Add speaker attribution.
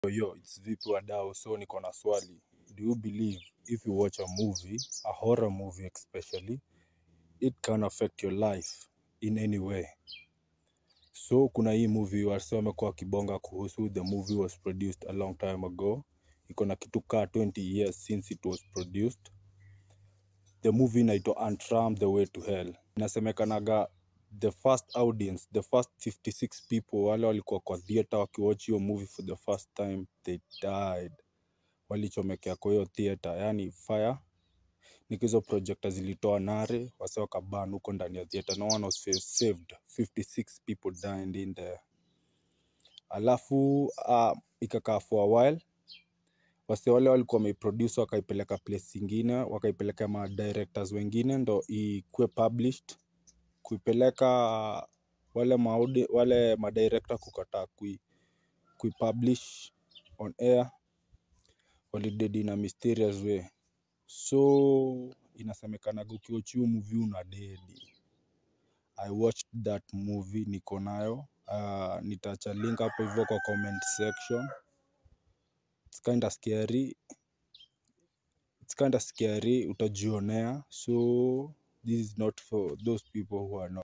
Speaker 1: Yo, it's vipi wadau, so niko na swali. Do you believe if you watch a movie, a horror movie especially, it can affect your life in any way? So kuna hii movie wasee wamekuwa wakibonga kuhusu, the movie was produced a long time ago. Iko na kitu kaa 20 years since it was produced. The movie inaitwa Antram the way to hell. Inasemekanaga the first audience, the first 56 people wale walikuwa kwa theater wakiwatch hiyo movie for the first time, they died. Walichomekea kwa hiyo theater, yani fire. Niko hizo projector zilitoa nare, wase wakaban huko ndani ya theater. No one was sa- saved. 56 people died in there. Alafu uh, ikakaa for a while wase wale walikuwa wameiproduce wakaipeleka place ingine wakaipeleka ma directors wengine ndo ikuwe published kuipeleka wale maudi, wale madirector kukataa kui, kuipublish on air walidedi in a mysterious way so inasemekanaga ukiwatch hiyo movie una dedi i watched that movie niko nayo uh, nitaacha link hapo hivyo kwa comment section it's kind of scary it's kind of scary utajionea so this is not for those people who are not